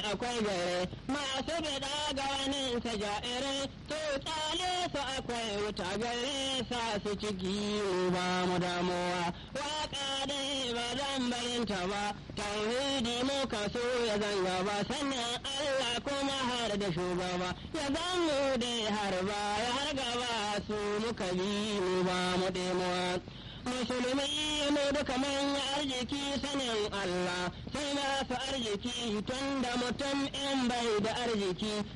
akwai gare masu bida ga wani sa ja'ire to tsale su akwai wuta gare sa su ciki ba mu damuwa waka dai ba zan barinta ba tauhidi mu so ya zanga ba sannan Allah kuma har da shugaba ya zan mu dai har ba ya har gaba su muka bi mu ba mu demuwa musulmi mu duka mun arziki sanin Allah sai masu arziki tun da mutum in bai da arziki